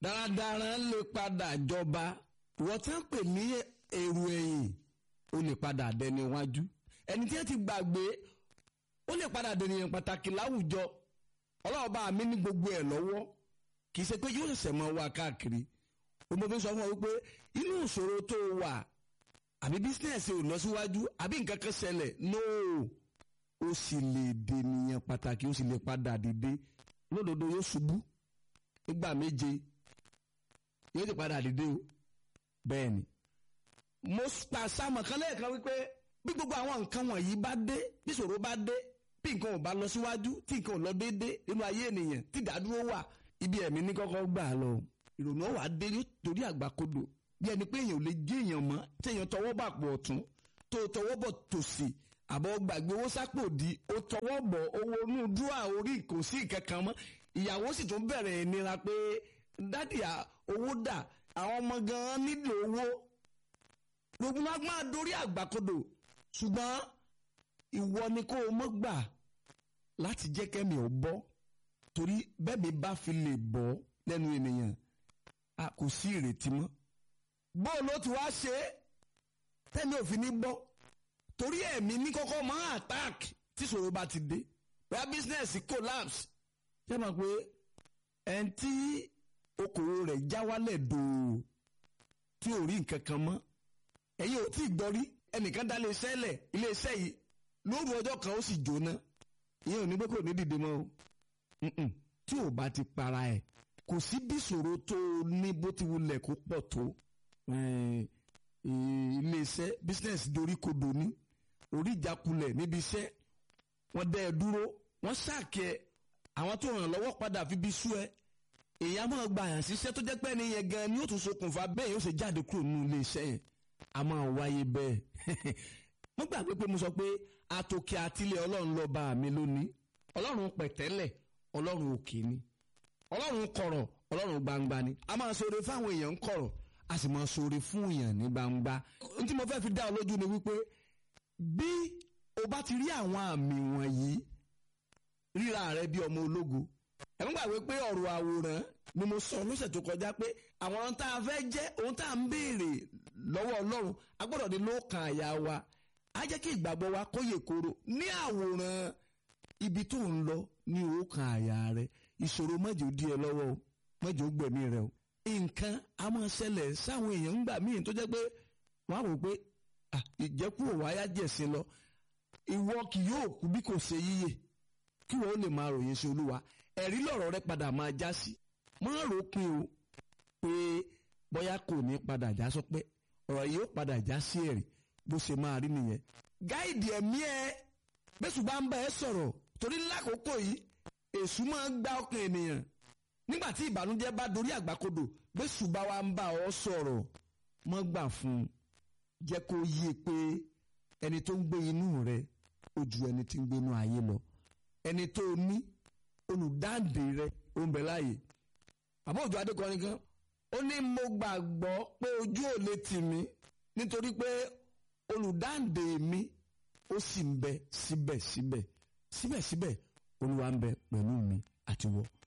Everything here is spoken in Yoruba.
darandaran lè padà jọba wọ́n tán pè ní èrò ẹ̀yìn ó lè padà dẹni iwájú ẹni tí wọ́n ti gbàgbé ó lè padà dẹni yẹn pàtàkì láwùjọ ọlọ́ọ̀bá mi ní gbogbo ẹ̀ lọ́wọ́ kì í ṣe pé yóò ṣẹ̀ṣẹ̀ mọ́ wa káàkiri ó mọ fi sọ fún ọ wípé inú ìṣòro tó wà àbí bísíǹsì ò lọ síwájú àbí nǹkan kan ṣẹlẹ̀ nóò ó sì lè dènìyàn pàtàkì ó sì lè padà dìde lódodo yóò ṣubú nígbà méje yóò ti padà dìde o bẹ́ẹ̀ ni. mo pa sáàmù kan lẹ́ẹ̀kan wípé bí gbogbo àwọn nǹkan wọ̀nyí bá dé bí ìṣòro bá dé bí nǹkan ò bá lọ síwájú tí nǹkan ò lọ déédéé nínú ayé ènìyàn tí ìdádúró wà ibi ẹ̀mí ní kọ́kọ́ gbà lọ ìrònú wà dé nítorí àgbàkodò bí ẹni pé èèyàn ò lè gé èèyàn mọ́ tí èèyàn tọwọ́ bà pọ̀ ọ̀tún tó tọwọ́ bọ̀ tòsì àbọ̀ gbàgbé owó sápò di ó tọwọ́ bọ̀ owó inú dúrà orí kò sí ìkankan mọ́ ìyàwó sì tún bẹ̀rẹ̀ ìnira pé dádì owó dà àwọn ọmọ gan-an nílò owó gbogbo wa máa dorí àgbàkodò ṣùgbọ́n ìwọ ni kó o mọ́ gbà láti jẹ́ kẹ́mi ò bọ́ torí bẹ́ẹ̀ mi bá fi lè bọ́ lẹ́nu ènìyàn a kò sí ìrètí mọ́ bóun ló ti wá ṣe é tẹ́mi ò fi ní bọ́ torí ẹ̀mí ní kọ́kọ́ máa attack tí ìṣòro bá ti dé bóyá business collapse ṣé mọ̀ pé ẹni tí okòwò rẹ̀ já wálẹ̀ dòó tí ò rí nǹkan kan mọ́ ẹ̀yin ò tí ì gbọ́ rí ẹnìkan dá iléeṣẹ́ lẹ̀ iléeṣẹ́ yìí lóru ọjọ́ kan ó sì jóná ìyẹn ò ní pé kò ní dìde mọ́ o tí ò bá ti para ẹ̀ kò sí bí ìṣòro tó ní bó ti wulẹ̀ kó pọ̀ tó iléeṣẹ́ business dorí kodò ní orí ìjákulẹ̀ níbi iṣẹ́ wọ́n dẹ́ ẹ dúró wọ́n ṣàkẹ́ àwọn tó ràn lọ́wọ́ padà fi bí sú ẹ èèyàn máa gba àyàn síṣẹ́ tó jẹ́ pé ẹni yẹn gan ni ó tún ṣokùnfà bẹ́ẹ̀ yóò ṣe jáde kúrò nínú iléeṣẹ́ yẹn a máa wáyé bẹ́ẹ̀ mo gbàgbé pé mo sọ pé àtòkè àtìlẹ̀ ọlọ́run ló bá mi lónìí ọlọ́run pẹ̀tẹ́lẹ̀ ọlọ́run òkè ni ọlọ́run kọ̀rọ̀ ọlọ́run gbangba ni a máa ṣoore fáwọn èèyàn ń kọ̀rọ̀ a sì máa ṣoore fún èèyàn ní gbangba n tí mo fẹ́ fi dá ọ lójú ni wípé bí o bá ti rí àwọn àmì wọ̀nyí ríra rẹ bí ọmọ ológo ẹ̀ ń gbàgbé pé ọ̀rọ̀ àwòrán ni mo sọ lọ́sẹ̀ tó kọjá pé àwọn ohun tá a fẹ́ jẹ́ ohun tá a ń béèrè lọ́wọ́ ọlọ́run a gbọ́dọ̀ ní ló kan àyà wa á jẹ́ kí ìgbàgbọ́ wa kó yè kóró ní àwòrán ibi tó ń lọ ní ó kan àyà rẹ ìṣòro mọ́jọ́ di ẹ lọ́wọ́ o mọ́jọ́ gbẹ̀mí rẹ o nǹkan a máa ṣẹlẹ̀ sáwọn èèyàn ńgbà míì tó jẹ́ pé wọ́n á wò pé ìjẹ́kúrò wáyá jẹ̀sìn lọ ìwọ kì yóò kú bí kò ṣe yíyè kí wọ́n lè máa ròyìn sí olúwa ẹ̀rí lọ̀rọ̀ rẹ padà máa já sí máa rò pin o pé bóyá kò ní padà já sọ pé ọ̀rọ̀ yìí ó padà já sí ẹ̀rí bó ṣe máa rí nìyẹn gáìdì ẹ̀mí ẹ bẹ́sù bá ń bá ẹ sọ̀rọ̀ torí lákòókò yìí èṣù máa ń gbá ọkàn ènìyàn nígbà tí ìbànújẹ́ bá dorí àgbàkodò bẹ́sù bá wa ń bá ọ sọ̀rọ̀ mọ́ gbà fún un jẹ́ kó yé pé ẹni tó ń gbé inú rẹ ó ju ẹni tí ń gbé inú ayé lọ ẹni tó ní olùdáǹdè rẹ ó ń bẹ láàyè àbọ̀ òjò adékọrin kan ó ní mo gbàgbọ́ pé ojú ò lè tì mí nítorí pé olùdáǹdè mi ó sì ń bẹ síbẹ̀síbẹ̀ síbẹ̀síbẹ̀ olúwa ń bẹ pẹ̀lú mi àti wọ́.